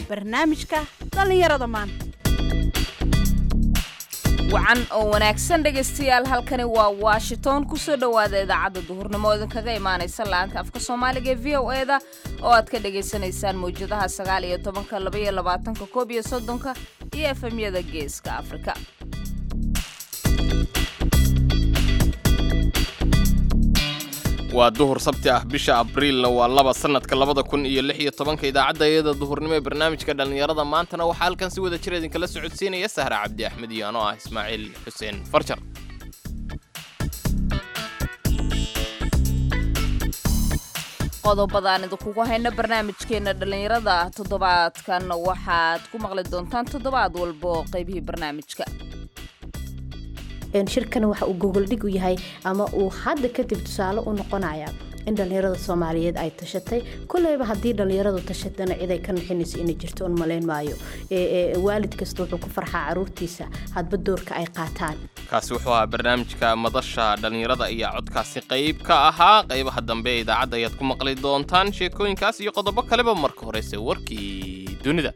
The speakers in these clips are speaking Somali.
barnaamijka dhallinyarada maanta wacan oo wanaagsan dhegaystayaal halkani waa washington kusoo dhowaada idaacadda duhurnimo idinkaga imaanaysa la-aanta afka soomaaliga ee v o eda oo aad ka dhagaysanaysaan mawjadaha sagaal iyo tobanka laba iyo labaatanka koob iyo soddonka iyo efemyada geeska afrika waa duhur sabti ah bisha abriilna waa laba sanadka labada kun iyo lix iyo tobanka idaacadda iyada duhurnimo ee barnaamijka dhallinyarada maantana waxaa halkan si wada jir idinkala socodsiinaya sahra cabdi axmed iyo anoo ah ismaaciil xuseen farjar qodobadaan idinkugu hayna barnaamijkeena dhallinyarada toddobaadkan waxaad ku maqli doontaan toddobaad walba oo qaybihii barnaamijka shirkana waxa uu gogoldhig u yahay ama uu hadda kadib tusaale u noqonaya in dhallinyarada soomaaliyeed ay tashatay koleyba haddii dhallinyaradu tashatana ciday ka nixinayso inay jirto un malayn maayo waalid kasta wuxuu ku farxaa caruurtiisa hadba doorka ay qaataan kaasi wuxuu ahaa barnaamijka madasha dhallinyarada ayaa codkaasi qayb ka ahaa qaybaha dambe ee idaacadda ayaad ku maqli doontaan sheekooyinkaas iyo qodobo kaleba marka horeyse warkii dunida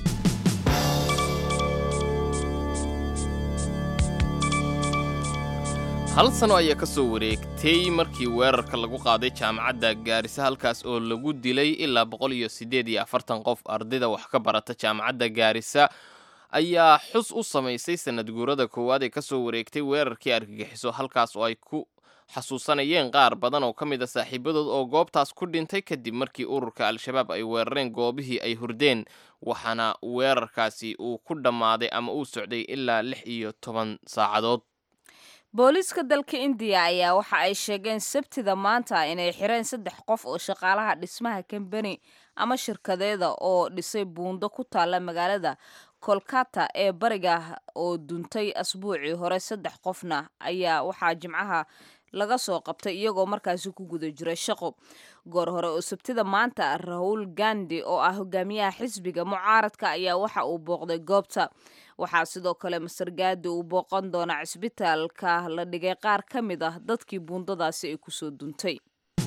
hal sano ayaa ka soo wareegtay markii weerarka lagu qaaday jaamacadda gaarisa halkaas oo lagu dilay ilaa boqol iyo siddeed iyo afartan qof ardayda wax ka barata jaamacadda gaarisa ayaa xus u samaysay sanad guurada koowaad ee ka soo wareegtay weerarkii argagixiso halkaas oo ay ku xasuusanayeen qaar badan oo ka mid a saaxiibadood oo goobtaas ku dhintay kadib markii ururka al-shabaab ay weerareen goobihii ay hurdeen waxaana weerarkaasi uu ku dhammaaday ama uu socday ilaa lix iyo toban saacadood booliiska dalka indiya ayaa waxa ay sheegeen sabtida maanta inay xireen saddex qof oo shaqaalaha dhismaha kambani ama shirkadeeda oo dhisay buundo ku taalla magaalada kolkata ee bariga oo duntay asbuucii hore saddex qofna ayaa waxaa jimcaha laga soo qabtay iyagoo markaasi ku guda jiray shaqo goor hore oo sabtida maanta rahul gandi oo ah hogaamiyaha xisbiga mucaaradka ayaa waxa uu booqday goobta waxaa sidoo kale master gaadi uu booqan doonaa cisbitaalka la dhigay qaar ka mid ah dadkii buundadaasi ay kusoo duntay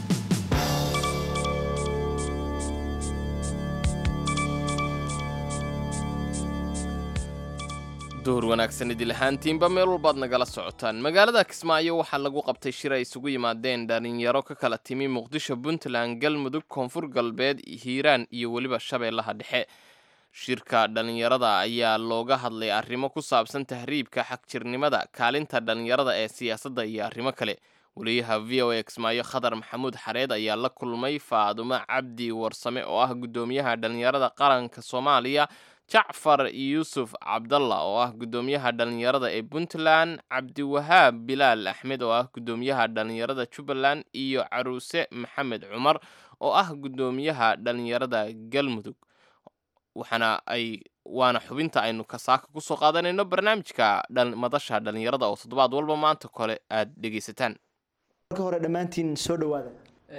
duhur wanaagsan idil ahaantiinba meel walbaad nagala socotaan magaalada kismaayo waxaa lagu qabtay shir ay isugu yimaadeen dhalinyaro ka kala timi muqdisho puntland galmudug koonfur galbeed hiiraan iyo weliba shabeellaha dhexe shirka dhallinyarada ayaa looga hadlay arrimo ku saabsan tahriibka xagjirnimada kaalinta dhallinyarada ee siyaasadda iyo arrimo kale weliyaha v o a kismaayo khadar maxamuud xareed ayaa la kulmay faadumo cabdi warsame oo ah guddoomiyaha dhallinyarada qaranka soomaaliya jacfar yuusuf cabdalla oo ah guddoomiyaha dhallinyarada ee puntland cabdiwahaab bilaal axmed oo ah guddoomiyaha dhallinyarada jubbaland iyo caruuse maxamed cumar oo ah guddoomiyaha dhallinyarada galmudug waxaana ay waana xubinta aynu kasaaka kusoo qaadanayno barnaamijka madasha dhallinyarada oo toddobaad walba maanta kole aad dhegaysataan marka hore dhammaantiin soo dhawaada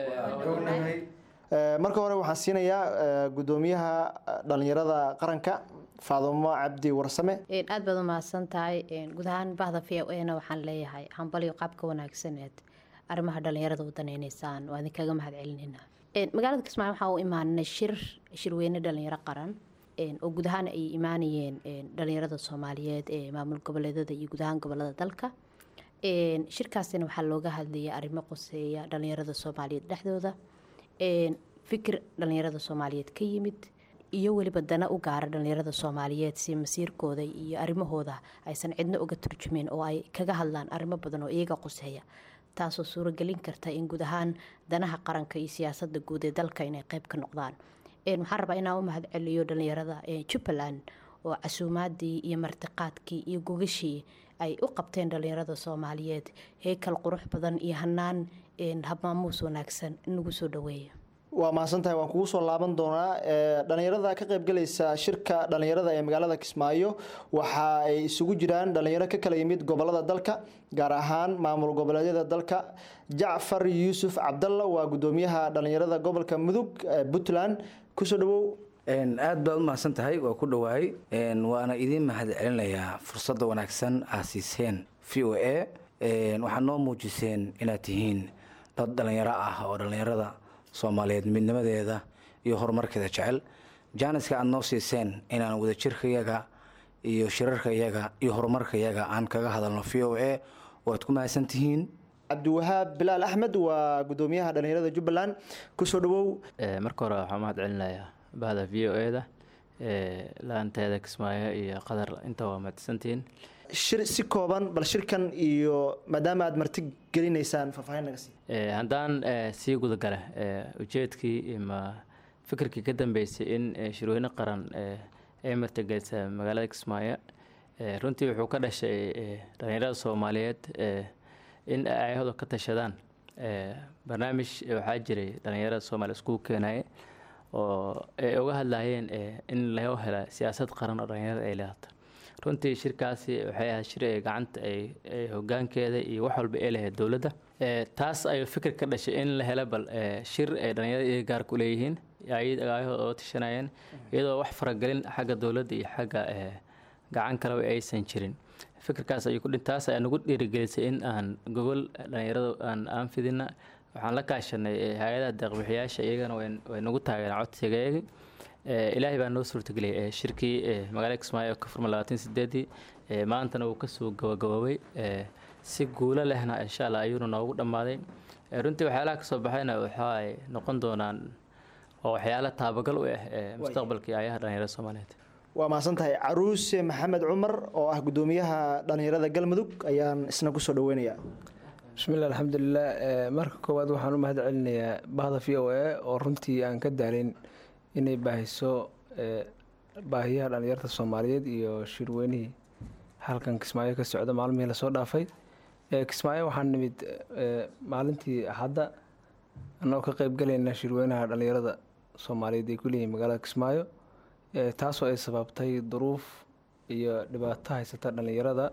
marka hore waxaan siinayaa guddoomiyaha dhallinyarada qaranka faadumo cabdi warsame aad baad u mahadsan tahay guud ahaan bahda v o na waxaan leeyahay hambalyo qaabka wanaagsaneed arrimaha dhallinyarada u danaynaysaan waa idinkaga mahad celinayna magaalada kismaayo waxaa u imaanay shir shirweyne dhalinyaro qaran oo guud ahaan ay imaanayeen dhalinyarada soomaaliyeed ee maamul goboleedada iyo guud ahaan gobolada dalka shirkaasina waxaa looga hadlayay arrimo qoseeya dhalinyarada soomaaliyeed dhexdooda fikir dhalinyarada soomaaliyeed ka yimid iyo weliba dana u gaara dhalinyarada soomaaliyeed si masiirkooda iyo arrimahooda aysan cidno uga turjumeen oo ay kaga hadlaan arrimo badan oo iyaga qoseeya taasoo suuragelin karta in guud ahaan danaha qaranka iyo siyaasada guud ee dalka inay qeyb ka noqdaan waxaan rabaa inaan u mahad celiyo dhalinyarada jubbaland oo casuumaadii iyo martiqaadkii iyo gogashii ay u qabteen dhalinyarada soomaaliyeed heykal qurux badan iyo hanaan habmaamuus wanaagsan nagu soo dhaweeya waa mahadsantahay waan kugu soo laaban doonaa dhalinyarada ka qaybgalaysa shirka dhalinyarada ee magaalada kismaayo waxa ay isugu jiraan dhalinyaro ka kala yimid gobolada dalka gaar ahaan maamul goboleedyada dalka jacfar yuusuf cabdalla waa guddoomiyaha dhalinyarada gobolka mudug puntland kusoo dhawow aad baad u mahadsan tahay waa ku dhowahay waana idiin mahad celinayaa fursadda wanaagsan aad siiseen v o a waxaad noo muujiseen inaad tihiin dad dhalinyaro ah oo dhalinyarada soomaaliyeed midnimadeeda iyo horumarkeeda jecel jaaniska aada noo siiseen inaan wadajirkayaga iyo shirarkayaga iyo horumarkayaga aan kaga hadalno v o a waad ku mahadsan tihiin cabdiwahaab bilaal axmed waa gudoomiyaha dhalinyarada jubbaland kusoo dhawow marka hore waxaa mahad celinayaa bahda v o e da la-aanteeda kismaayo iyo qadar inta waa mahadsantihiin shir si kooban bal shirkan iyo maadaama aada marti gelinaysaan faahfaahin naga sii haddaan sii gudagala ujeedkii ima fikirkii ka dambeysay in shirweyne qaran ay martigelisa magaalada kismaayo runtii wuxuu ka dhashay dhalinyarada soomaaliyeed in ay ayahooda ka tashadaan barnaamij waxaa jiray dhalinyarada soomaaliya iskugu keenaye oo ay uga hadlayeen in loo hela siyaasad qaran oo dhalinyarada ay leedato runtii shirkaasi waxay ahayd shir ay gacanta ay hogaankeeda iyo wax walba ay lahayd dowladda taas ayuu fikir ka dhashay in la helo bal shir ay dhalinyarada iyaga gaarka u leeyihiin ayahooda oo tashanayeen iyadoo wax faragelin xagga dowladda iyo xagga gacan kaleba aysan jirin fikirkaas ayuu kudhin taas ayaa nagu dhiirigelisay in aan gogol dhalinyarada aan aan fidina waxaan la kaashanay hay-adaha deeqbixiyaasha iyagana way nagu taageereen codsigeegi ilaahay baa noo suurtageliyay shirkii magaalada kismaayo oo ka furma labaatan sideedii maantana uu kasoo gabagaboobay si guulo lehna insha allah ayuuna noogu dhammaaday runtii waxyaalaha kasoo baxayna waxa ay noqon doonaan oo waxyaala taabagal u ah mustaqbalkii ayaha dhalinyarada soomaaliyeed waa mahadsan tahay caruuse maxamed cumar oo ah gudoomiyaha dhalinyarada galmudug ayaan isna kusoo dhaweynayaa bismillahi alxamdulilah marka koowaad waxaan u mahad celinayaa bahda v o a oo runtii aan ka daalin inay baahiso baahiyaha dhalinyarta soomaaliyeed iyo shirweynihii halkan kismaayo ka socda maalmihii lasoo dhaafay kismaayo waxaan nimid maalintii axadda annagoo ka qeybgalayna shirweynaha dhalinyarada soomaaliyeed ay ku leeyihin magaalada kismaayo taasoo ay sababtay duruuf iyo dhibaato haysata dhalinyarada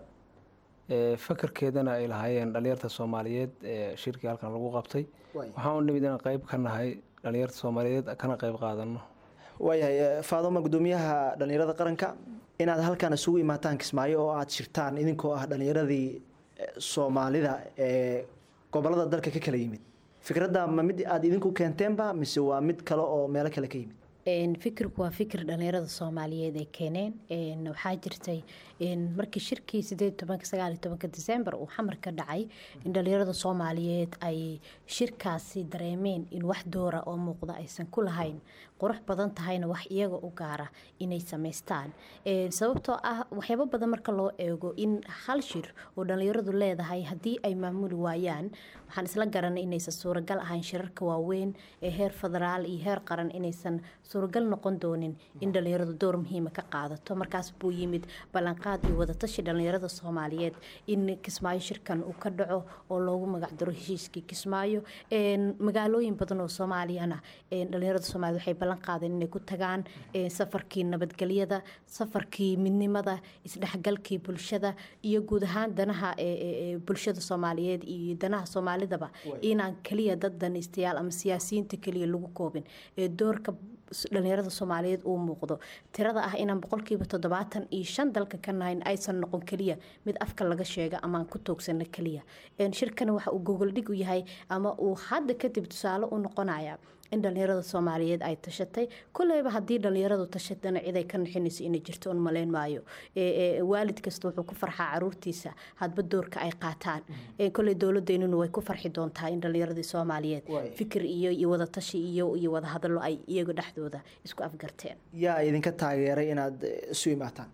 fakarkeedana ay lahaayeen dhalinyarta soomaaliyeed ee shirkii halkan lagu qabtay waxaan u nimid inaan qeyb ka nahay dhalinyarta soomaaliyeed kana qeyb qaadano waayahay faadoma gudoomiyaha dhalinyarada qaranka inaad halkan isugu imaataan kismaayo oo aada shirtaan idinkoo ah dhalinyaradii soomaalida ee gobolada dalka ka kala yimid fikradda ma mid aada idinku keenteenba mise waa mid kale oo meelo kale ka yimid fikirku waa fikir dhalinyarada soomaaliyeed ay keeneen waxaa jirtay markii shirkii sideed tobanka sagaal iyo tobanka december uu xamar ka dhacay in dhalinyarada soomaaliyeed ay shirkaasi dareemeen in wax doora oo muuqda aysan ku lahayn qurux badan tahayna wax iyaga u gaara inay samaystaan sababtoo ah waxyaabo badan marka loo eego in hal shir oo dhalinyaradu leedahay haddii ay maamuli waayaan waxaan isla garanay inaysan suuragal ahayn shirarka waaweyn ee heer federaal iyo heer qaran inaysan suuragal noqon doonin in dhalinyaradu door muhiima ka qaadato markaas buu yimid ballanqaad iyo wadatashi dhalinyarada soomaaliyeed in kismaayo shirkan uu ka dhaco oo loogu magacdaro heshiiskii kismaayo magaalooyin badan oo soomaaliyana dhalinyarada soomaaliyed waxay ballan qaadeen inay ku tagaan safarkii nabadgelyada safarkii midnimada isdhexgalkii bulshada iyo guud ahaan danaha bulshada soomaaliyeed iyo danaha soomaalidaba inaan keliya dad danaystayaal ama siyaasiyiinta keliya lagu koobin ee doorka dhalinyarada soomaaliyeed uu muuqdo tirada ah inaan boqolkiiba toddobaatan iyo shan dalka ka nahayn aysan noqon keliya mid afka laga sheega ama aan ku toogsano keliya shirkani waxa uu gogoldhig u yahay ama uu hadda kadib tusaale u noqonaya in dhalinyarada soomaaliyeed ay tashatay koleyba haddii dhalinyaradu tashatana ciday ka nixinayso inay jirto un malayn maayo waalid kasta wuxuu ku farxaa caruurtiisa hadba doorka ay qaataan koley dowladeynuna way ku farxi doontaa in dhalinyaradii soomaaliyeed fikir iyo iyo wadatashi iyo iyo wadahadallo ay iyaga dhexdooda isku afgarteen yaa idinka taageeray inaad isu imaataan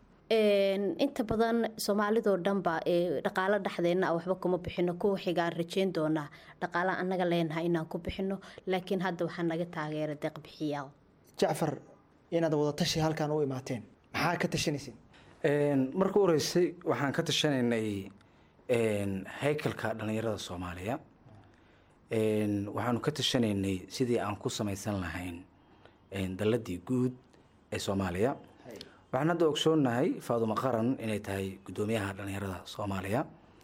inta badan soomaalidoo dhanba dhaqaalo dhexdeenna waxba kuma bixino kuwa xigaan rajeyn doonaa dhaqaalaha annaga leenahay inaan ku bixino laakiin hadda waxaa naga taageera deeqbixiyaal jacfar inaad wadatashi halkan u imaateen maxaa ka tashanayseen marka u horeysay waxaan ka tashanaynay haykalka dhalinyarada soomaaliya waxaanu ka tashanaynay sidii aan ku samaysan lahayn dalladii guud ee soomaaliya waxaan hadda ogsoonnahay faadumo qaran inay tahay guddoomiyaha dhalinyarada soomaaliya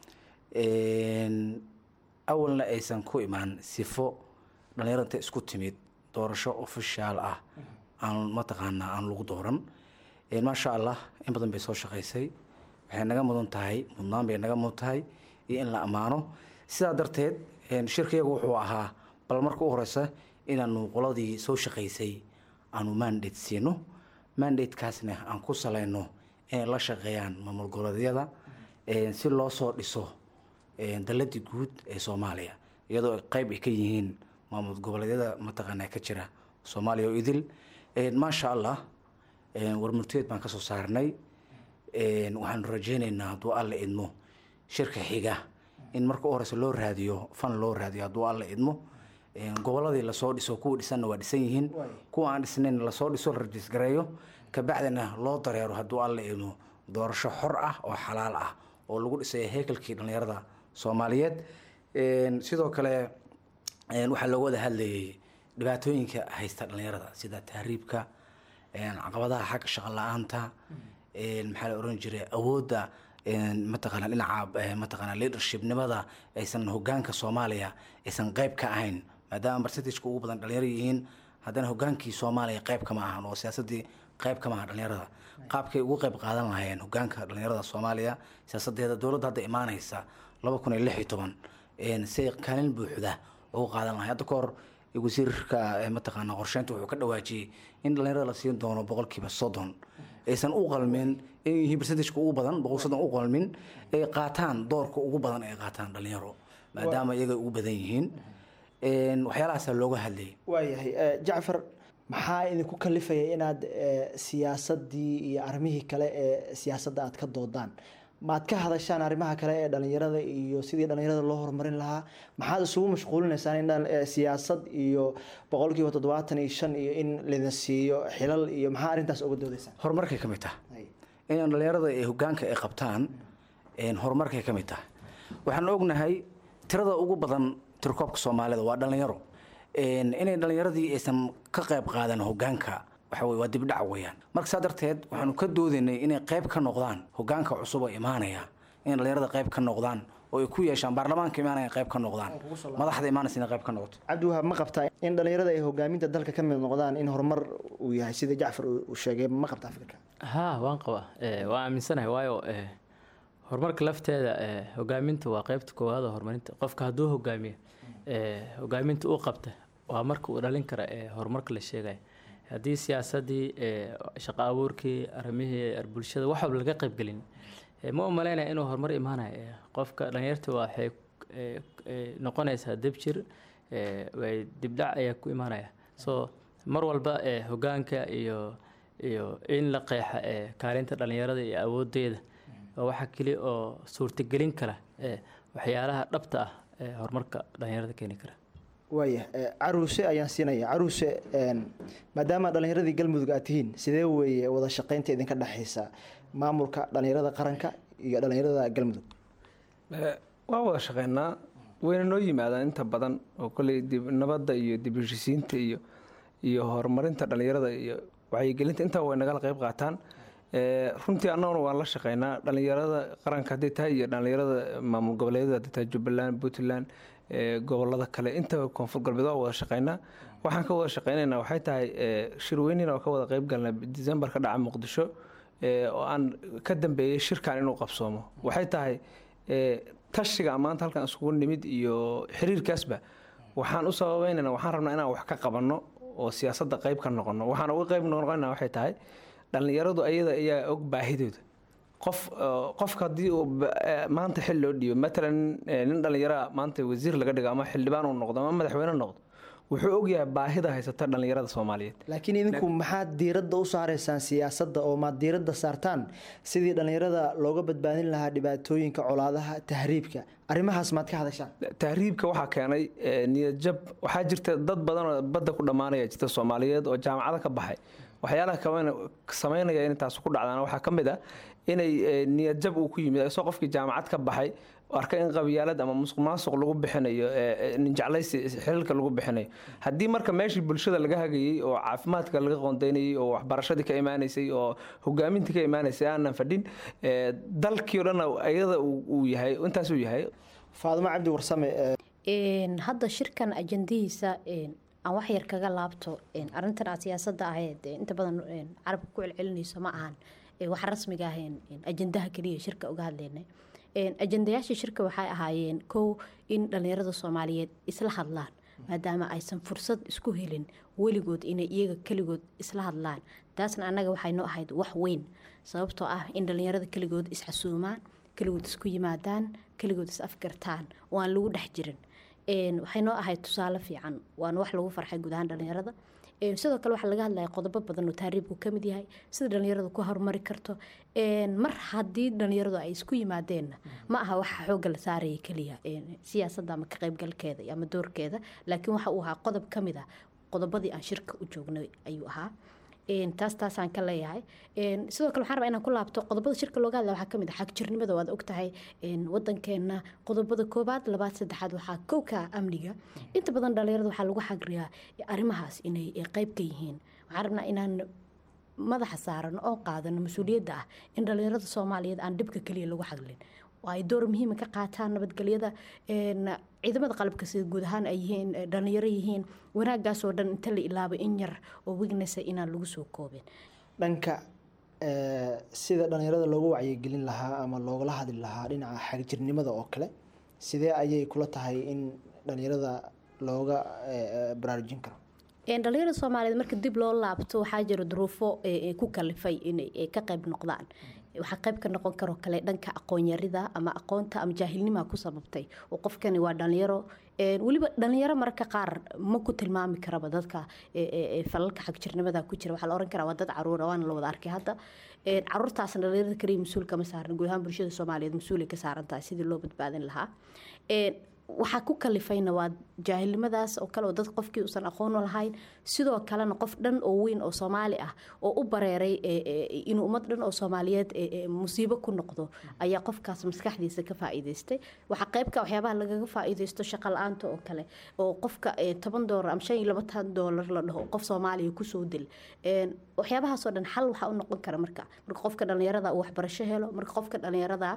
awalna aysan ku imaan sifo dhalinyarada inta isku timid doorasho ofishaal ah aan mataqaanaa aan lagu dooran maasha allah in badan bay soo shaqaysay waxay naga mudan tahay mudnaan bay naga mudan tahay iyo in la ammaano sidaa darteed shirkayagu wuxuu ahaa bal marka u horeysa inaanu qoladii soo shaqaysay aanu mandate siino mandatekaasna aan ku salayno inay la shaqeeyaan maamul goboleedyada si loo soo dhiso daladii guud ee soomaaliya iyadoo ay qeyb ay ka yihiin maamul goboleedyada mataqaanaa ka jira soomaaliya oo idil maasha allah warmurteed baan kasoo saarnay waxaanu rajeyneynaa hadduu alla idmo shirka xiga in marka u horeysa loo raadiyo fan loo raadiyo hadduu alla idmo goboladii lasoo dhiso kuwa dhisanna waa dhisan yihiin kuwa aan dhisnayn lasoo dhiso la rajisgareeyo kabacdina loo dareero hadduu alla idmo doorasho xor ah oo xalaal ah oo lagu dhisay heekalkii dhallinyarada soomaaliyeed sidoo kale waxaa looga wada hadlayay dhibaatooyinka haysta dhallinyarada sida tahriibka caqabadaha xagga shaqo la-aanta maxaa la oran jiray awoodda mataqaana dhinaca mataqaana leadershipnimada aysan hogaanka soomaaliya aysan qeyb ka ahayn maadaama percentageka ugu badan dhalinyaro yihiin haddana hogaankii soomaaliya qeyb kama ahan oo siyaasadii qeyb kama aha dhalinyarada qaabkay ugu qeyb qaadan lahayeen hogaanka dhalinyarada soomaaliya siyaasadeeda dowladda hadda imaaneysa laba kun iyo lix iyo toban si kaalin buuxda ugu qaadan lahay hadda kahor wasiirka mataqaana qorsheynta wuxuu ka dhawaajiyey in dhalinyarada la siin doono boqolkiiba soddon aysan u qalmin in yihiin percentageka ugu badan boqol soddon u qalmin ay qaataan doorka ugu badan ay qaataan dhalinyaro maadaama iyaga ugu badan yihiin waxyaalahaasaa looga hadlayay waayahay jacfar maxaa idinku kalifaya inaad siyaasadii iyo arrimihii kale ee siyaasadda aad ka doodaan maad ka hadashaan arrimaha kale ee dhalinyarada iyo sidii dhalinyarada loo horumarin lahaa maxaad isugu mashquulinaysaan in siyaasad iyo boqolkiiba toddobaatan iyo shan iyo in lidin siiyo xilal iyo maxaa arrintaas uga doodaysaan horumarkay ka mid tahay in dhalinyarada ee hogaanka ay qabtaan horumarkay ka mid tahay waxaan ognahay tirada ugu badan tirkoobka soomaalida waa dhalinyaro inay dhalinyaradii aysan ka qayb qaadan hogaanka waxa wey waa dibdhac weeyaan marka saa darteed waxaanu ka doodaynay inay qayb ka noqdaan hogaanka cusub oo imaanaya inay dhalinyarada qayb ka noqdaan oo ay ku yeeshaan baarlamaanka imaanaya qayb ka noqdaan madaxda imaanaysa inay qayb ka noqoto cabdiwahaab ma qabtaa in dhalinyarada ay hogaaminta dalka ka mid noqdaan in horumar uu yahay sida jacfar uu sheegay ma qabtaa fikirka haa waan qabaa waan aaminsanahay waayo horumarka lafteeda hogaaminta waa qeybta koowaad oo horumarinta qofka hadduu hogaamiyo hogaaminta uu qabta waa marka uu dhalin kara horumarka la sheegaya haddii siyaasadii shaqo abuurkii arrimihii bulshada wax walba laga qaybgelin ma u malaynaya inuu horumar imaanayo qofka dhalinyarta waxay noqonaysaa debjir way dibdhac ayaa ku imaanaya so mar walba hogaanka iyo iyo in la qeexa kaalinta dhalinyarada iyo awoodeeda waa waxa keli oo suurtagelin kara waxyaalaha dhabta ah ee horumarka dhalinyarada keeni kara waaya caruuse ayaan siinaya caruuse maadaama dhalinyaradii galmudug aad tihiin sidee weeye wada shaqeynta idinka dhexeysa maamulka dhalinyarada qaranka iyo dhalinyarada galmudug waa wada shaqeynaa wayna noo yimaadaan inta badan oo kolley dib nabadda iyo dib heshisiinta iyo iyo horumarinta dhalinyarada iyo wacyigelinta intaba way nagala qayb qaataan runtii annaguna waan la shaqeynaa dhalinyarada qaranka hadday tahay iyo dhalinyarada maamul goboleedyada hadday tahay jubbaland puntland gobolada kale intaba koonfur galbeed waa wada shaqeynaa waxaan ka wada shaqeynaynaa waxay tahay shirweynina oo ka wada qayb galnay december ka dhaca muqdisho oo aan ka dambeeyey shirkan inuu qabsoomo waxay tahay tashiga maanta halkan isugu nimid iyo xiriirkaasba waxaan u sababeynayna waxaan rabnaa inaan wax ka qabanno oo siyaasadda qayb ka noqono waxaan uga qayb noqonayna waxay tahay dhallinyaradu ayada ayaa og baahidooda qof qofka haddii uu maanta xil loo dhiibo matalan nin dhallinyaraa maanta wasiir laga dhigo ama xildhibaan uu noqdo ama madaxweyne noqdo wuxuu ogyahay baahida haysata dhallinyarada soomaaliyeed laakiin idinku maxaad diiradda u saaraysaan siyaasadda oo maad diiradda saartaan sidii dhallinyarada looga badbaadin lahaa dhibaatooyinka colaadaha tahriibka arrimahaas maad ka hadashaan tahriibka waxaa keenay niyadjab waxaa jirta dad badan oo badda ku dhammaanaya jirta soomaaliyeed oo jaamacado ka baxay waxyaalaha samaynaya in taas ku dhacdaan waxaa ka mid ah inay niyadjab uu ku yimid isoo qofkii jaamacad ka baxay arka in qabyaalad ama musuq maasuq lagu bixinayo ninjeclaysi xilalka lagu bixinayo haddii marka meeshii bulshada laga hagayey oo caafimaadka laga qoondeynayay oo waxbarashadii ka imaanaysay oo hogaamintii ka imaanaysay aanan fadhin dalkii o dhan ayada uu yahay intaas uu yahay faadimo cabdi warsame hadda shirkan ajandihiisa aan wax yar kaga laabto arintan aad siyaasada ahayd inta badan carabka ku celcelinayso ma ahan wax rasmiga ahayn ajandaha keliya shirka uga hadlaynay ajandayaasha shirka waxay ahaayeen kow in dhalinyarada soomaaliyeed isla hadlaan maadaama aysan fursad isku helin weligood inay iyaga keligood isla hadlaan taasna annaga waxay noo ahayd wax weyn sababtoo ah in dhallinyarada keligood isxasuumaan keligood isku yimaadaan keligood is afgartaan oo aan lagu dhex jirin waxay noo ahayd tusaale fiican waana wax lagu farxay guud ahaan dhallinyarada sidoo kale waxaa laga hadlaya qodobo badan oo taariibku ka mid yahay sida dhallinyaradu ku horumari karto mar haddii dhallinyaradu ay isku yimaadeenna ma aha waxa xoogga la saaraya keliya siyaasadda ama ka qaybgalkeeda ama doorkeeda laakiin waxa uu ahaa qodob ka mid ah qodobadii aan shirka u joognay ayuu ahaa taas taasaan ka leeyahay sidoo kale waxaan rabaa inaan ku laabto qodobada shirka looga hadla waxaa kamid ah xagjirnimada waad ogtahay wadankeena qodobada koobaad labaad saddexaad waxaa kowka amniga inta badan dhalinyarada waxaa lagu xagriyaa arrimahaas inay qeyb ka yihiin waxaan rabnaa inaan madaxa saaran oo qaadano mas-uuliyadda ah in dhalinyarada soomaaliyeed aan dhibka keliya lagu xaglin oo ay door muhiima ka qaataan nabadgelyada ciidamada qalabka sida guud ahaan ay yihiin dhalinyaro yihiin wanaagaasoo dhan inta la ilaabo in yar oo wegnesa inaan lagu soo koobin dhanka sida dhalinyarada loogu wacyigelin lahaa ama loogala hadli lahaa dhinaca xagjirnimada oo kale sidee ayay kula tahay in dhalinyarada looga baraarujin karo dhalinyarada soomaaliyeed marka dib loo laabto waxaa jira duruufo ku kalifay inay ka qayb noqdaan waxaa qayb ka noqon karoo kale dhanka aqoonyarida ama aqoonta ama jaahilnima ku sababtay oo qofkani waa dhalinyaro weliba dhalinyaro mararka qaar ma ku tilmaami karaba dadka falalka xagjirnimada ku jira waxaa la oran karaa waa dad caruura waana la wada arkay hadda caruurtaasna dhalinyarada kaliya mas-uul kama saaran guud ahaan bulshada soomaaliyeed mas-uulay ka saaran tahay sidii loo badbaadin lahaa waxaa ku kalifayna waa jaahilnimadaas oo kale oo dad qofkii uusan aqoon lahayn sidoo kalena qof dhan oo weyn oo soomaali ah oo u bareeray inuu ummad dhan oo soomaaliyeed musiibo ku noqdo ayaa qofkaas maskaxdiisa ka faa'iidaystay waxaa qaybka waxyaabaha lagaga faa'iidaysto shaqa la-aanta oo kale oo qofka toban doolar ama shan iyo labatan doolar la dhaho qof soomaaliya kusoo dil waxyaabahaasoo dhan xal waxaa u noqon kara marka marka qofka dhalinyarada uu waxbarasho helo marka qofka dhalinyarada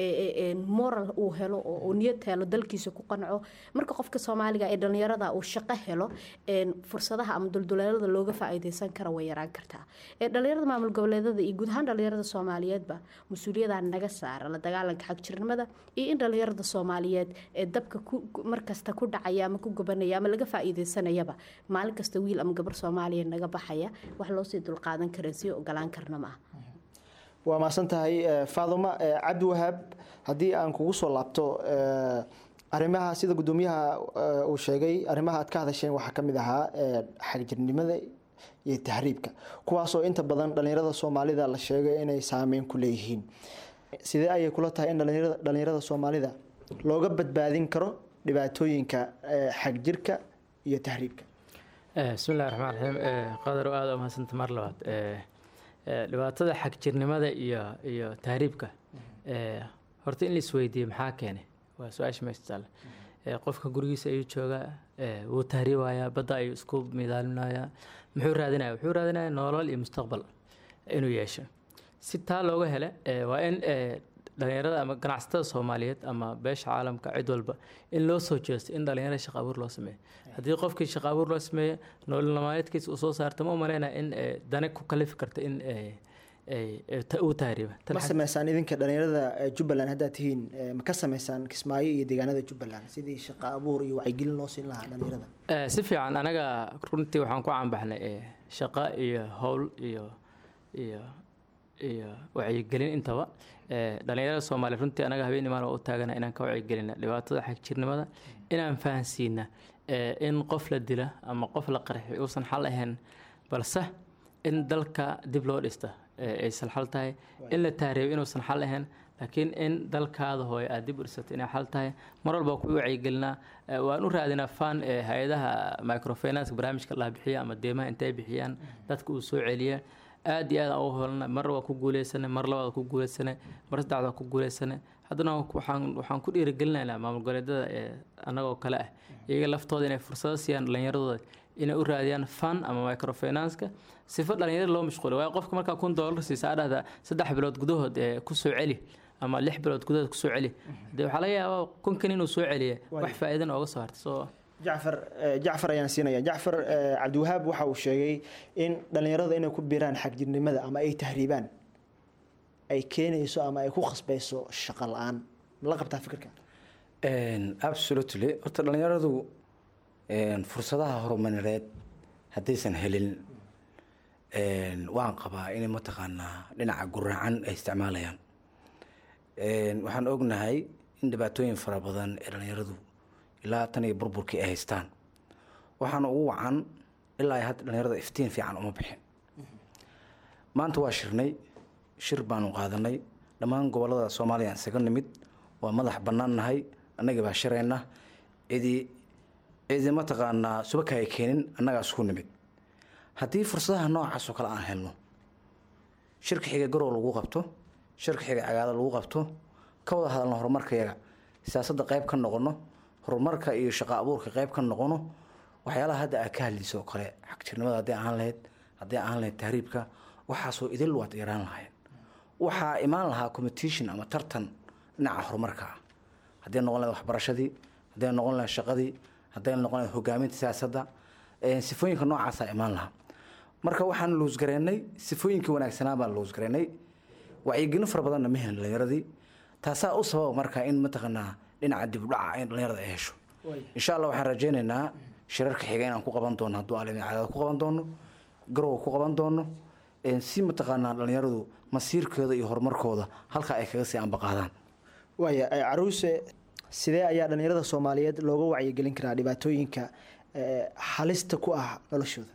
moral uu helo oo niyad helo dalkiisa ku qanco marka qofka soomaaliga ee dhalinyarada uu shaqo helo fursadaha ama dulduleelada looga faa'iideysan kara way yaraan kartaa dhalinyarada maamul goboleedada iyo guud ahaan dhalinyarada soomaaliyeedba mas-uuliyada naga saara la dagaalanka xagjirnimada iyo in dhalinyarada soomaaliyeed ee dabka markasta ku dhacaya ama ku gobanaya ama laga faa'iideysanayaba maalin kasta wiil ama gabar soomaaliya naga baxaya wax loosii dulqaadan kara sii ogolaan karna ma ah waa mahadsan tahay faaduma cabdi wahaab haddii aan kugu soo laabto arrimaha sida guddoomiyaha uu sheegay arrimaha aad ka hadasheen waxaa ka mid ahaa xagjirnimada iyo tahriibka kuwaasoo inta badan dhalinyarada soomaalida la sheegay inay saameyn ku leeyihiin sidee ayay kula tahay in dhalinyarada soomaalida looga badbaadin karo dhibaatooyinka xagjirka iyo tahriibka bismi illahi raxmaan raxiim qadar oo aada u mahadsanta mar labaad dhibaatada xagjirnimada iyo iyo tahriibka horta in la isweydiiye maxaa keenay waa su-aasha meesha taale qofka gurigiisa ayuu joogaa wuu tahriibayaa badda ayuu isku midaalinayaa muxuu raadinaya wuxuu raadinaya nolol iyo mustaqbal inuu yeesho si taa looga hele waa in dhalinyarada ama ganacsatada soomaaliyeed ama beesha caalamka cid walba in loo soo jeesto in dhalinyarada shaqa abuur loo sameeyo haddii qofkii shaqa abuur loo sameeyo nolol maalmeedkiisa uu soo saarta ma umaleynaya in dane ku kalifi karta in uu tahriiba ma sameysaan idinka dhalinyarada jubbaland haddaad tihiin ma ka sameysaan kismaayo iyo deegaanada jubbaland sidii shaqa abuur iyo wacyigelin loo siin lahaa dhalinyarada si fiican anaga runtii waxaan ku caanbaxnay shaqa iyo howl iyo iyo iyo wacyigelin intaba dhalinyarada soomaaliya runtii anaga habeen imaan waa u taagana inaan ka wacyigelina dhibaatada xagjirnimada inaan fahansiina in qof la dila ama qof la qarxi uusan xal ahayn balse in dalka dib loo dhista aysan xal tahay in la tahriibo inuusan xal ahayn laakiin in dalkaada hooye aad dib u dhisato inay xal tahay mar walba ku wacyigelinaa waan u raadinaa fan hay-adaha microfinance barnaamijka la bixiya ama deemaha intay bixiyaan dadka uu soo celiya aad iyo aad aan u holna mar waa ku guuleysanay mar labaad ku guuleysanay mar saddexaad waa ku guuleysanay haddana waxaan waxaan ku dhiirigelinaynaa maamul goboleedyada ee annagoo kale ah iyaga laftooda inay fursado siiyaan dhallinyaradooda inay u raadiyaan fan ama microfinanska sifo dhalinyarada loo mashquuliyo waayo qofka markaa kun doolar siisa aa dhahda saddex bilood gudahood ee kusoo celi ama lix bilood gudahood kusoo celi dee waxaa laga yaabaa kunkan inuu soo celiya wax faa'iidana ooga soo hartay soo jacfar jacfar ayaan siinaya jacfar cabdiwahaab waxa uu sheegay in dhalinyarada inay ku biiraan xagjirnimada ama ay tahriibaan ay keenayso ama ay ku khasbayso shaqo la-aan ma la qabtaa fikirka absolutely horta dhalinyaradu een, fursadaha horumarineed haddaysan helin een, waan qabaa inay mataqaanaa dhinaca guraacan ay isticmaalayaan Een, waxaan ognahay in dhibaatooyin fara badan ee dhallinyaradu ilaa tan iyo burburkii ay haystaan waxaana ugu wacan ilaa ay hadda dhallinyarada iftiin fiican uma bixin maanta waa shirnay shir baanu qaadanay dhammaan gobolada soomaaliya aan isaga nimid waa madax bannaan nahay annagii baa shirayna cidi cidi mataqaanaa subaka ay keenin annagaa isku nimid haddii fursadaha noocaas oo kale aan helno shirka xiga garow lagu qabto shirka xiga cagaada lagu qabto ka wada hadalno horumarkayaga siyaasadda qayb ka noqono horumarka iyo shaqo abuurka qayb ka noqono waxyaalaha hadda aad ka hadlayso oo kale xagjirnimada haddii ahaan lahayd haddii ahaan lahayd tahriibka waxaasoo idil waad yaraan lahayn waxaa imaan lahaa competition ama tartan dhinaca horumarka ah hadday noqon lahayd waxbarashadii hadday noqon lahayd shaqadii hadday noqon lahayd hogaaminta siyaasadda ee sifooyinka noocaasaa imaan lahaa marka waxaan luusgareynay sifooyinkii wanaagsanaa baan luusgareynay wacyigelin fara badanna ma helin dhallinyaradii taasaa u sababa marka in mataqaanaa dhinaca dib u dhaca in dhallinyarada ay hesho insha allah waxaan rajaynaynaa shirarka xiga inaan ku qaban doono hadduu alimi cadaad ku qaban doono garowa ku qaban doono een, si mataqaanaa dhallinyaradu masiirkooda iyo horumarkooda halka ay kaga sii ambaqaadaan waaya eh, caruuse sidee ayaa dhallinyarada soomaaliyeed looga wacyigelin karaa dhibaatooyinka eh, halista ku ah noloshooda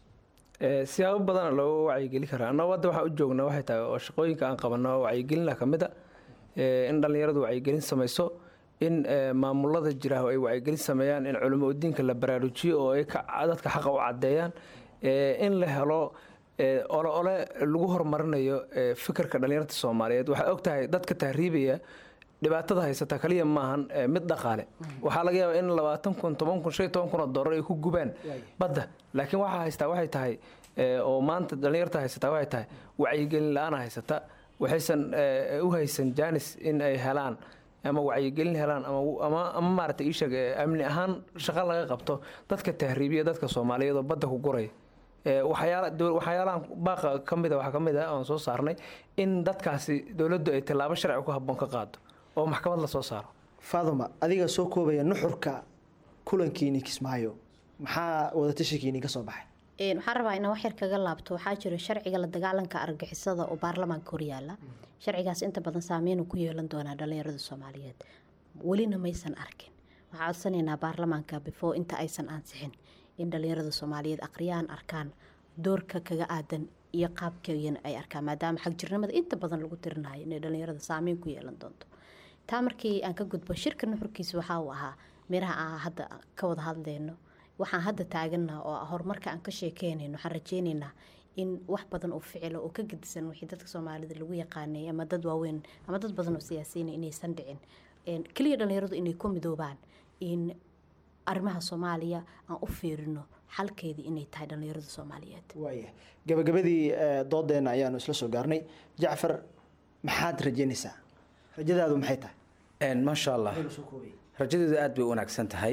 Ee, siyaabo badana looga wacyigeli karaa annagu hadda waxaan u joognaa waxay tahay oo shaqooyinka aan qabanno oo wacyigelina ka mid a ee, in dhallinyaradu wacyigelin samayso in ee, maamulada jira ay wacyigelin sameeyaan in culimo diinka la baraarujiyo oo ay ka- dadka xaqa u caddeeyaan ee, in la helo ee, ole ole lagu horumarinayo ee, fikirka dhallinyarta soomaaliyeed waxaa og tahay dadka tahriibaya dhibaatada haysata kaliya maahan ee, mid dhaqaale waxaa laga yaabaa in labaatan kun toban kun shan iyo toban kun oo doolar ay ku gubaan badda laakiin waxaa haystaa waxay tahay ee, oo maanta dhallinyarta haysataa waxay tahay wacyigelin la-aana haysata waxaysan ee, u haysan jaanis in ay helaan ama wacyigelin helaan ama ama ama maaragtay ii sheeg ee, amni ahaan shaqo laga qabto dadka tahriibiya dadka soomaaliyeed oo badda ku guraya Ee, waxyaala dow- waxyaalahan baaqa ka mid a waxaa ka mid ah oon soo saarnay in dadkaasi dowladdu ay tallaabo sharci ku habboon ka qaado oo maxkamad la soo saaro faaduma adiga soo koobaya nuxurka kulankiini kismaayo maxaa wadatashikiini ka soo baxay Een, waxaan rabaa inaan wax yar kaga laabto waxaa jira sharciga la dagaalanka argagixisada oo baarlamaanka horyaala sharcigaas inta badan saameyn uu ku yeelan doonaa dhalinyarada soomaaliyeed welina maysan arkin waxaa codsanaynaa baarlamaanka before inta aysan ansixin in dhalinyarada soomaaliyeed aqriyaan arkaan doorka kaga aadan iyo qaabkeeyana ay arkaan maadaama xagjirnimada inta badan lagu tirinayo inay dhalinyarada saameyn ku yeelan doonto taa markii aan ka gudbo shirka nuxurkiisa waxaa uu ahaa miraha aan hadda ka wada hadleyno waxaan hadda taagannaha oo ah horumarka aan ka sheekeynayno waxaan rajeynaynaa in wax badan oo ficilo oo ka gedisan wixii dadka soomaalida lagu yaqaanay ama dad waaweyn ama dad badan oo siyaasiyiin inaysan dhicin Een, keliya dhalinyaradu inay ku midoobaan in arrimaha soomaaliya aan u fiirino xalkeedii inay tahay dhalinyarada soomaaliyeed waaya gabagabadii eh, doodeenna ayaanu isla soo gaarnay jacfar maxaad rajeynaysaa rajadaadu maxay tahay Een, maasha allah rajadeedu aad bay u wanaagsan tahay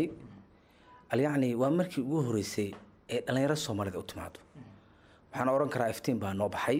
alyacni waa markii ugu horeysay ee dhallinyaro soomaalida u timaado waxaan oran karaa iftiin baa noo baxay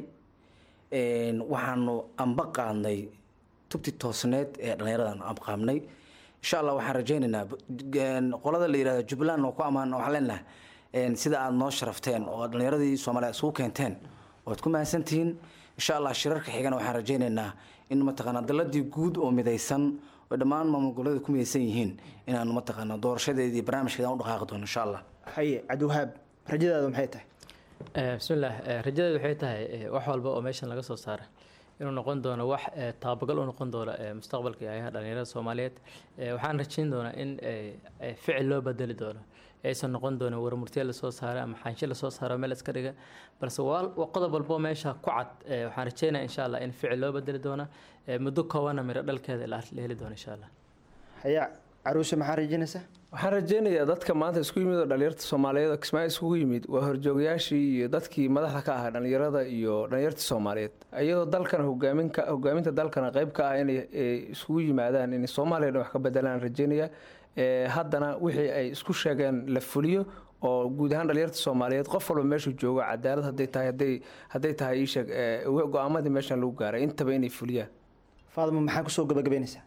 Een, waxaanu amba qaadnay tubti toosneed ee dhallinyaradan abqaabnay insha allah waxaan rajaynaynaa een, qolada la yihahdo jubbaland oo ku ammaan waxaan leenahay een, sida aad noo sharafteen oo dhallinyaradii soomaaliya isugu keenteen waad ku mahadsantihiin insha allah shirarka xigana waxaan rajaynaynaa in mataqaanaa daladii guud oo midaysan oo dhammaan maamul goboleeda ku midaysan yihiin inaanu mataqaanaa doorashadeedii barnaamijkeeda u dhaqaaqi doono insha allah haye cabdiwahaab rajadaadu maxay tahay Eh, bismillaah eh, rajadeedu waxay tahay eh, wax walba oo meeshan laga soo saara inuu noqon doono wax eh, taabagal u noqon doona eh, mustaqbalka iyo ayaha dhalinyarada soomaaliyeed Eh, waxaan rajayn doonaa in eh, eh, ficil loo bedeli doono aysan noqon doonin warmurtiye lasoo saara ama xaanshe lasoo saaro meel iska dhiga balse waa waa qodob walbo meesha ku cad eh, waxaan rajaynaya insha allah in ficil loo bedeli doono eh, muddo koobanna miro dhalkeeda la la heli doono insha allah haye caruuse maxaa rajeynaysaa waxaan rajeynayaa dadka maanta isku yimid oo dhalinyarta soomaaliyeed oo kismaayo isugu yimid waa horjoogayaashii iyo dadkii madaxda ka ahaa dhalinyarada iyo dhalinyarta soomaaliyeed iyadoo dalkana hogaaminka hogaaminta dalkana qayb ka ah inay eh, isugu yimaadaan inay soomaaliya dhan wax ka bedelaan rajeynayaa Eh, haddana wixii ay isku sheegeen la fuliyo oo guud ahaan dhalinyarta soomaaliyeed qof walba meeshuu joogo cadaalad hadday tahay hadday hadday tahay ii sheeg eh, go-aamadii meeshan lagu gaaray intaba inay fuliyaan faaduma maxaa kusoo gabagabaynaysaa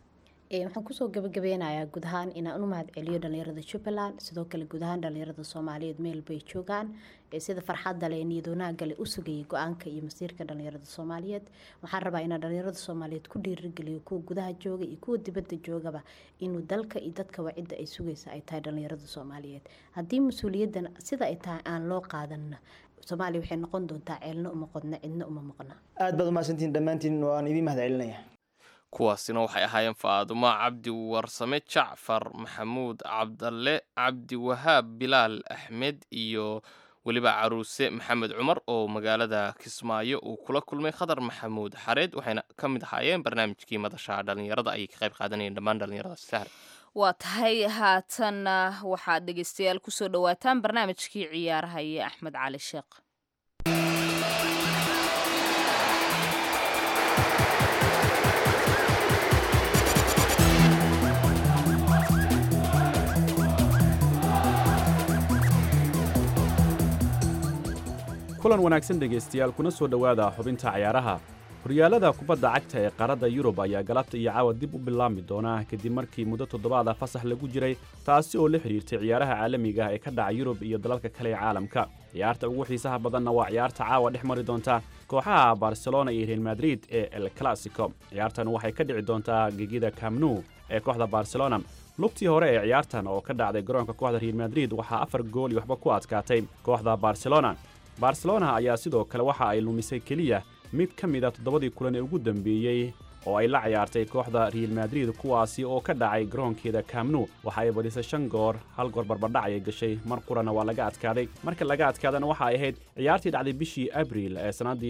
Ee, waxaan kusoo gabagabeynayaa guud ahaan inaan u mahad celiyo dhalinyarada jubbaland sidoo kale guud ahaan dhalinyarada soomaaliyeed meel bay joogaan ee sida farxadda leh niyad wanaagga leh u sugayay go-aanka iyo masiirka dhalinyarada soomaaliyeed waxaan rabaa inaan dhalinyarada soomaaliyeed ku dhiirigeliyo kuwa gudaha jooga iyo kuwa dibadda joogaba inuu dalka iyo dadka wacidda ay sugaysa ay tahay dhalinyarada soomaaliyeed haddii mas-uuliyaddan sida ay tahay aan loo qaadanna soomaaliya waxay noqon doontaa ceelna uma qodna cidna uma maqna aad baad umahadsantihiin dhammaantiin waan idiin mahad celinaya kuwaasina waxay ahaayeen faadumo cabdi warsame jacfar maxamuud cabdalle cabdi wahaab bilaal axmed iyo weliba caruuse maxamed cumar oo magaalada kismaayo uu kula kulmay khadar maxamuud xareed waxayna ka mid ahaayeen barnaamijkii madasha dhalinyarada ayay ka qayb qaadanayeen dhammaan dhalinyaradaas sahar waa tahay haatanna waxaad dhegeystayaal kusoo dhawaataan barnaamijkii ciyaaraha iyo axmed cali sheekh kulan wanaagsan dhegaystayaal kuna soo dhowaada xubinta cayaaraha horyaalada kubadda cagta ee qaaradda yurub ayaa galabta iyo caawa dib u bilaabmi doona kadib markii muddo toddobaada fasax lagu jiray taasi oo la xidhiirtay ciyaaraha caalamiga ah ee ka dhaca yurub iyo dalalka kale ee caalamka ciyaarta ugu xiisaha badanna waa ciyaarta caawa dhex mari doonta kooxaha barcelona iyo real madrid ee el clasico ciyaartan waxay ka dhici doontaa gegida camnu ee kooxda barcelona lugtii hore ee ciyaartan oo ka dhacday garoonka kooxda real madrid waxaa afar gool iyo waxba ku adkaatay kooxda barcelona barcelona ayaa sidoo kale waxa ay lumisay keliya mid ka mid a toddobadii kulan ee ugu dambeeyey oo ay la ciyaartay kooxda real madrid kuwaasi oo ka dhacay garoonkeeda camnu waxa ay badisay shan goor hal goor barbardhac ayay gashay mar qurana waa laga adkaaday marka laga adkaadana waxa ay ahayd ciyaartii dhacday bishii abril ee sannaddii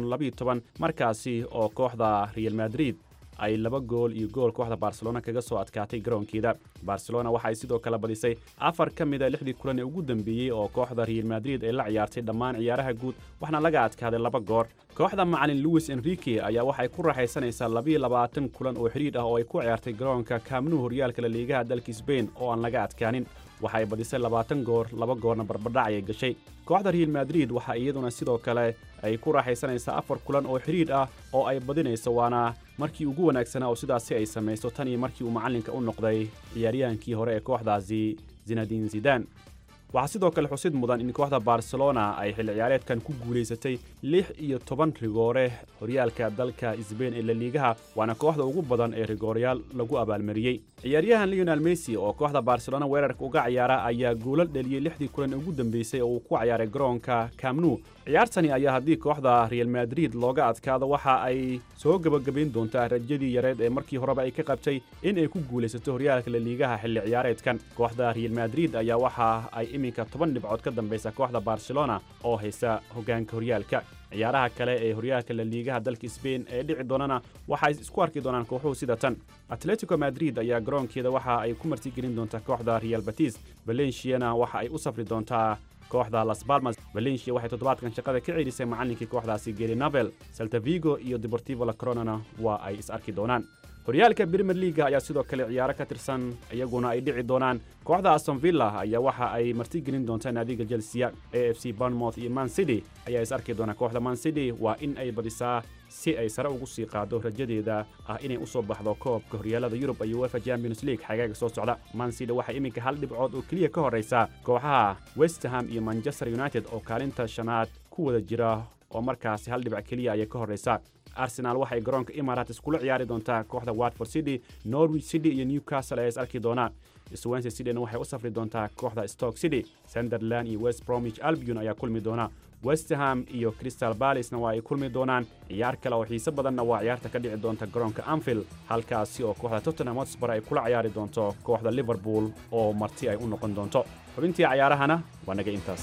markaasi oo kooxda real madrid ay laba gool iyo gool kooxda barcelona kaga soo adkaatay garoonkeeda barcelona waxa ay sidoo kale badisay afar ka mid a lixdii kulan ee ugu dambeeyey oo kooxda real madrid ay la ciyaartay dhammaan ciyaaraha guud waxna laga adkaaday laba goor kooxda macalin louis enrique ayaa waxay ku raaxaysanaysaa labiyo labaatan kulan oo xidhiidh ah oo ay ku ciyaartay garoonka kaamnuhu horyaalka la liigaha dalka sbain oo aan laga adkaanin waxa ay badisay labaatan goor laba goorna barbardhac ayay gashay kooxda real madrid waxa iyaduna sidoo kale ay ku raaxaysanaysaa afar kulan oo xidhiidh ah oo ay badinayso waana markii ugu wanaagsanaa oo sidaasi ay samayso tan iyo markii uu macallinka u noqday ciyaaryahankii hore ee kooxdaasi zinadin zidan waxaa sidoo kale xusid mudan in kooxda barcelona ay xilli ciyaareedkan ku guulaysatay lix iyo toban rigoore horyaalka dalka sbain ee laliigaha waana kooxda ugu badan ee rigoorayaal lagu abaalmariyey ciyaaryahan leonel messi oo kooxda barcelona weerarka uga ciyaara ayaa guulal dheliyey lixdii kulan ugu dambeysay oo uu ku ciyaaray garoonka camnu ciyaartani ayaa haddii kooxda real madrid looga adkaado waxa ay soo gebagabayn doontaa rajadii yareed ee markii horeba ay ka qabtay in ay ku guulaysato horyaalka laliigaha xilli ciyaareedkan kooxda real madrid ayaa waxa ay iminka toban dhibcood ka dambaysa kooxda barcelona oo haysa hoggaanka horyaalka ciyaaraha kale ee horyaalka laliigaha dalka sbain ee dhici doonana waxay isku arki doonaan kooxuhu sida tan atletico madrid ayaa garoonkeeda waxa ay ku martigelin doontaa kooxda real batis valenciana waxa ay u safri doontaa kooxda las balmas valencia waxay toddobaadkan shaqada ka ceelisay macallinkii kooxdaasi geri navel saltavigo iyo deportivo la coronana waa ay is arki doonaan horyaalka premier leaga ayaa sidoo kale ciyaaro ka tirsan iyaguna ay dhici doonaan kooxda aston villa ayaa waxa ay martigelin doontaa naadiga chelsea a f c bournemouth iyo man city ayaa is arki doonaa kooxda man city waa in ay badisaa si ay sare ugu sii qaado rajadeeda ah inay u soo baxdo koobka horyaalada yurub iyo uefa champions league xagaaga soo socda man city waxay iminka hal dhibcood oo keliya ka horraysa kooxaha westham iyo manchester united oo kaalinta shanaad ku wada jira oo markaasi hal dhibac keliya ayay ka horraysa arsenal waxay garoonka imarates kula ciyaari doontaa kooxda watford city norwich city iyo newcastle ayaa is arki doonaa swansea cityna waxay u safri doontaa kooxda stoke city sunderland iyo west bromwich albion ayaa kulmi doona westham iyo crystal balisna waa ay kulmi doonaan ciyaar kale oo xiise badanna waa ciyaarta ka dhici doonta garoonka anfield halkaasi oo kooxda tottenham hotspur ay kula ciyaari doonto kooxda liverpool oo marti ay u noqon doonto xubintii cayaarahana waa naga intaas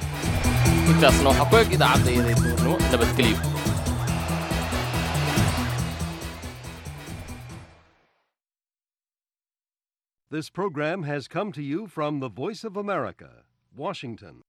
intaasna waxaa ku eg idaacadda iyaday duurnimo nabadgelyo This program has come to you from the Voice of America, Washington.